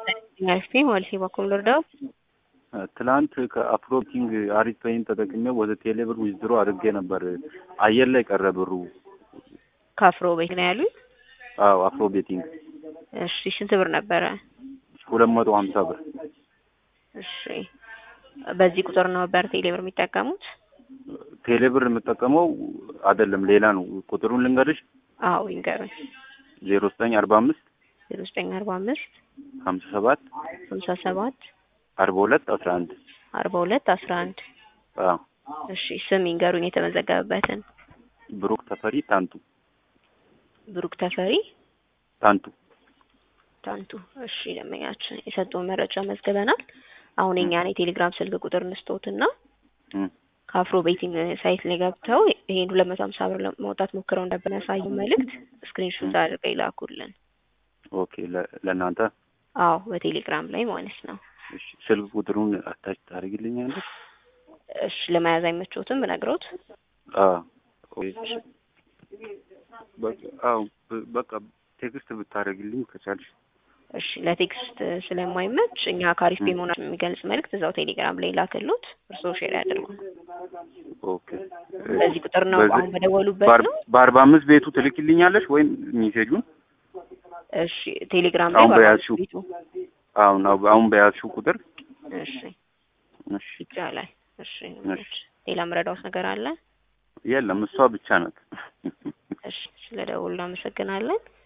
አሪፍ ማለት በኩል ልርዳው ትላንት ከአፍሮቲንግ አሪፍ ፔይን ተጠቅሜ ወደ ቴሌብር ዊዝድሮ አድርጌ ነበር። አየር ላይ ቀረ ብሩ። ከአፍሮ ቤት ነው ያሉኝ። አዎ አፍሮ ቤቲንግ እሺ ስንት ብር ነበረ? ሁለት መቶ ሀምሳ ብር። እሺ በዚህ ቁጥር ነው ነበር ቴሌብር የሚጠቀሙት? ቴሌብር የምጠቀመው አይደለም ሌላ ነው። ቁጥሩን ልንገርሽ። አዎ ይንገሩኝ። ዜሮ ዘጠኝ አርባ አምስት ዜሮ ዘጠኝ አርባ አምስት ሀምሳ ሰባት ሀምሳ ሰባት አርባ ሁለት አስራ አንድ አርባ ሁለት አስራ አንድ አዎ እሺ ስም ይንገሩኝ የተመዘገበበትን። ብሩክ ተፈሪ ታንቱ ብሩክ ተፈሪ ታንቱ ታንቱ። እሺ ደንበኛችን የሰጡን መረጃ መዝግበናል። አሁን የኛን የቴሌግራም ስልክ ቁጥር እንስጦትና እም፣ ከአፍሮ ቤቲንግ ሳይት ላይ ገብተው ይሄን ሁለት መቶ ሀምሳ ብር ለማውጣት ሞክረው እንደበነሳዩ መልእክት ስክሪንሾት አድርገው ይላኩልን። ኦኬ ለ- ለእናንተ አዎ በቴሌግራም ላይ ማለት ነው። እሺ፣ ስልክ ቁጥሩን አታች ታደርግልኛለሽ? እሺ ለመያዝ አይመቾትም ብነግሮት? አዎ ኦኬ። በቃ አዎ በ- በቃ ቴክስት ብታደርግልኝ ከቻልሽ። እሺ ለቴክስት ስለማይመች እኛ ካሪፍ ፔ መሆናችን የሚገልጽ መልእክት እዛው ቴሌግራም ላይ ላክሉት። እርስዎ ሼር ያድርጉ። ኦኬ በዚህ ቁጥር ነው በዚህ- አሁን በደወሉበት በአር- ነው። በአርባ አምስት ቤቱ ትልክልኛለሽ ወይም ሜሴጁን እሺ ቴሌግራም ላይ አሁን በአርባ በያዝሽው ቤቱ አሁን አሁን በያዝሽው ቁጥር እሺ እሺ ይቻላል። እሺ እሺ። ሌላ ምረዳውት ነገር አለ? የለም እሷ ብቻ ናት። እሺ ስለ ደውሉ እናመሰግናለን።